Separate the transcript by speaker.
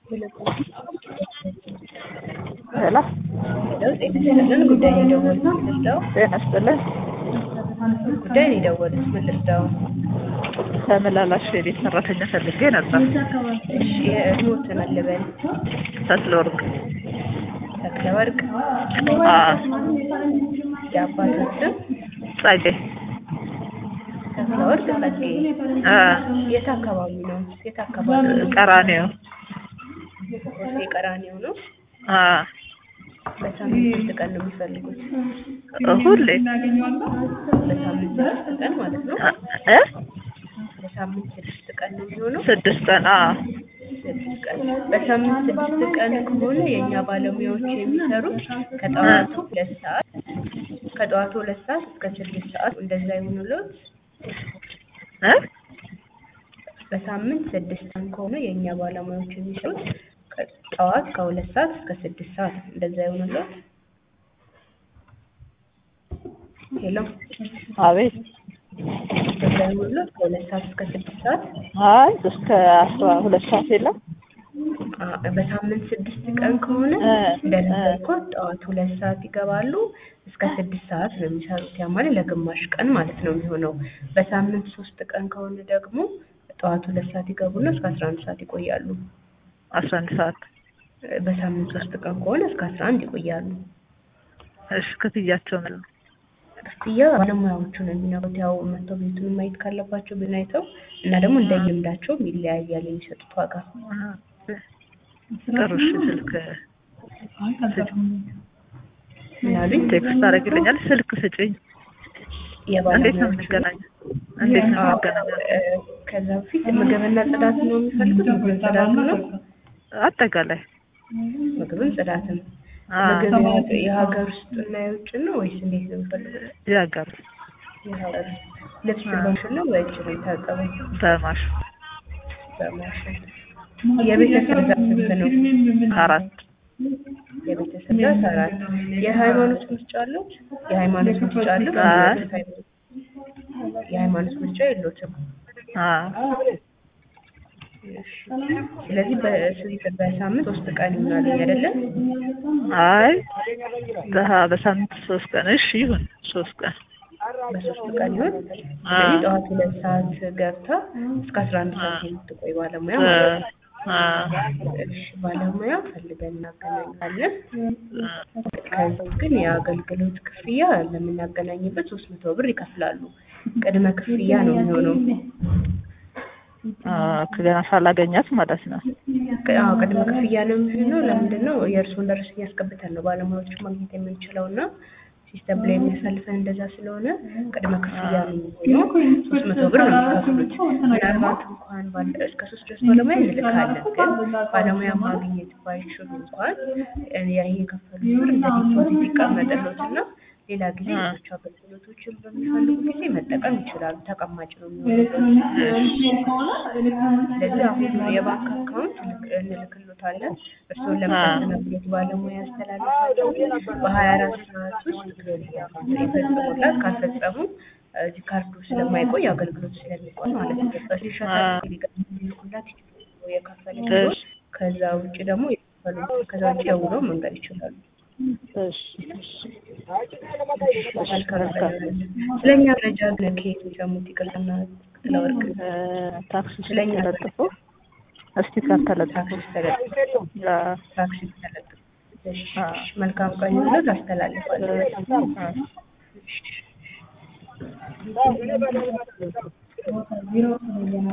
Speaker 1: ሄሎ
Speaker 2: ለውጥ የተሰጠን ጉዳይ ነው የደወሉት። ምን ልርዳው?
Speaker 1: ጤና ይስጥልን።
Speaker 2: ጉዳይ ነው የደወሉት። ምን ልርዳው?
Speaker 1: ተመላላሽ የቤት ሰራተኛ ፈልጌ ነበር።
Speaker 2: እሺ የህይወት መልበል
Speaker 1: ተክለወርቅ
Speaker 2: ተክለ ወርቅ
Speaker 1: አዎ፣
Speaker 2: የአባቶች ስም
Speaker 1: ጸጌ
Speaker 2: ተክለ ወርቅ ጸጌ።
Speaker 1: አ
Speaker 2: የት አካባቢ ነው? የት አካባቢ ነው?
Speaker 1: ቀራኔዮ
Speaker 2: ደሴ ቀራኒዮ ነው።
Speaker 1: አ
Speaker 2: በሳምንት ስንት ቀን ነው የሚፈልጉት?
Speaker 1: ሁሌ
Speaker 2: በሳምንት ስድስት ቀን ማለት ነው።
Speaker 1: እ
Speaker 2: በሳምንት ስድስት ቀን ነው የሚሆነው።
Speaker 1: ስድስት ቀን አ
Speaker 2: ስድስት ቀን በሳምንት ስድስት ቀን ከሆነ የእኛ ባለሙያዎች የሚሰሩት ከጠዋቱ ሁለት ሰዓት ከጠዋቱ ሁለት ሰዓት እስከ ስድስት ሰዓት እንደዛ ይሆኑለት።
Speaker 1: እ
Speaker 2: በሳምንት ስድስት ቀን ከሆነ የእኛ ባለሙያዎች የሚሰሩት ከጠዋት ከሁለት ሰዓት እስከ ስድስት ሰዓት እንደዛ ይሆኑለት። ሄሎ
Speaker 1: አቤት
Speaker 2: እንደዛ ይሆኑለት ከሁለት ሰዓት እስከ ስድስት ሰዓት
Speaker 1: አይ እስከ አስራ ሁለት ሰዓት የለም
Speaker 2: አ- በሳምንት ስድስት ቀን ከሆነ
Speaker 1: እ
Speaker 2: እንደነገርኩት ጠዋት ሁለት ሰዓት ይገባሉ እስከ ስድስት ሰዓት ነው የሚሰሩት። ያ ማለት ለግማሽ ቀን ማለት ነው የሚሆነው። በሳምንት ሶስት ቀን ከሆነ ደግሞ ጠዋት ሁለት ሰዓት ይገቡና እስከ አስራ አንድ ሰዓት ይቆያሉ።
Speaker 1: አስራ አንድ ሰዓት
Speaker 2: በሳምንት ሶስት ቀን ከሆነ እስከ አስራ አንድ ይቆያሉ።
Speaker 1: እሺ ክፍያቸው ምን ነው?
Speaker 2: ክፍያ ባለሙያዎቹ ነው የሚነግሩት። ያው መጥተው ቤቱን ማየት ካለባቸው ብን አይተው እና ደግሞ እንደ ልምዳቸውም ይለያያል የሚሰጡት ዋጋ።
Speaker 1: ጥሩ እሺ ስልክ ስጭኝ
Speaker 2: ምናሉኝ
Speaker 1: ቴክስት ታደርግልኛል ስልክ ስጭኝ እንዴት ነው የምንገናኘው እንዴት ነው የምንገናኘው
Speaker 2: ከዛ በፊት ምግብና ጽዳት ነው የሚፈልጉት? ምግብን ጽዳት ነው
Speaker 1: አጠቃላይ
Speaker 2: ምግብን ጽዳትም
Speaker 1: አ
Speaker 2: ምግብ የሀገ- የሀገር ውስጥ እና የውጭ ነው ወይስ እንዴት ነው የሚፈልጉት?
Speaker 1: ያጋር
Speaker 2: የሀገር ውስጥ ልብስ በማሽን ነው በእጅ ነው የታጠበው?
Speaker 1: በማሽ
Speaker 2: በማሽን የቤተሰብ ብዛት ስንት ነው?
Speaker 1: አራት
Speaker 2: የቤተሰብ ብዛት አራት። የሃይማኖት ምርጫ አለች? የሃይማኖት ምርጫ አለ?
Speaker 1: አይ።
Speaker 2: የሃይማኖት ምርጫ የለዎትም?
Speaker 1: አ
Speaker 2: ስለዚህ በስንት በሳምንት ሶስት ቀን ይሆናል አይደለም?
Speaker 1: አይ በሀ- በሳምንት ሶስት ቀን እሺ ይሁን ሶስት ቀን
Speaker 2: በሶስት ቀን ይሆን?
Speaker 1: አ
Speaker 2: ስለዚህ ጠዋት ሁለት ሰዓት ገብታ እስከ አስራ አንድ ሰዓት የምትቆይ ባለሙያ ማለት ነው።
Speaker 1: አ
Speaker 2: እሺ ባለሙያ ፈልገን እናገናኛለን። ከዛ ግን የአገልግሎት ክፍያ ለምናገናኝበት ሶስት መቶ ብር ይከፍላሉ። ቅድመ ክፍያ ነው የሚሆነው።
Speaker 1: አ ገና ሳላገኛት ማለት ነው
Speaker 2: አዎ ቅድመ ክፍያ ነው የሚሆነው። ለምንድን ነው የእርስዎን ደረሰኝ ያስገብተን ነው ባለሙያዎችን ማግኘት የምንችለው እና ሲስተም ላይ የሚያሳልፈን እንደዛ ስለሆነ ቅድመ ክፍያ ነው የሚሆነው። ሶስት መቶ ብር ነው የሚከፍሉት። ምናልባት እንኳን ባለ እስከ ሶስት ድረስ ባለሙያ እንልካለን። ግን ባለሙያ ማግኘት ባይችሉ እንኳን ያ የከፈሉት ብር እንደ ዲፖዚት ይቀመጥሎት እና ሌላ ጊዜ
Speaker 1: አ
Speaker 2: ሌሎች አገልግሎቶችን በሚፈልጉ ጊዜ መጠቀም ይችላሉ። ተቀማጭ ነው የሚሆነው። ስለዚህ አሁን የባንክ አካውንት ልክ- እንልክሎታለን። እርስዎን ለምታስተናግዱት ባለሙያ ያስተላልፋሉ። በሀያ አራት ሰዓት ውስጥ የፈጸሙላት ካልፈጸሙ እዚህ ካርዱ ስለማይቆይ አገልግሎቱ ስለሚቆይ ማለት ነው። በስክሪንሾት
Speaker 1: አ
Speaker 2: ሊልኩላት ይችላሉ የከፈሉት።
Speaker 1: እሺ
Speaker 2: ከዛ ውጭ ደግሞ የከፈሉት ከዛ ውጭ ደውለው መንገድ ይችላሉ።
Speaker 1: እሺ
Speaker 2: መልካም ቀን። ስለኛ መረጃ ግን ከየት የሰሙት? ይቅርታና ጥለወርቅ
Speaker 1: እ ታክሲ ውስጥ
Speaker 2: ስለኛ
Speaker 1: ተለጥፎ ስቲከር ተለጥፎ
Speaker 2: ታክሲ ተለጥፎ
Speaker 1: አ
Speaker 2: ታክሲ ተለጥፎ እሺ፣
Speaker 1: አ
Speaker 2: መልካም ቀን ይሁንልዎት። አስተላልፋለሁ።
Speaker 1: አ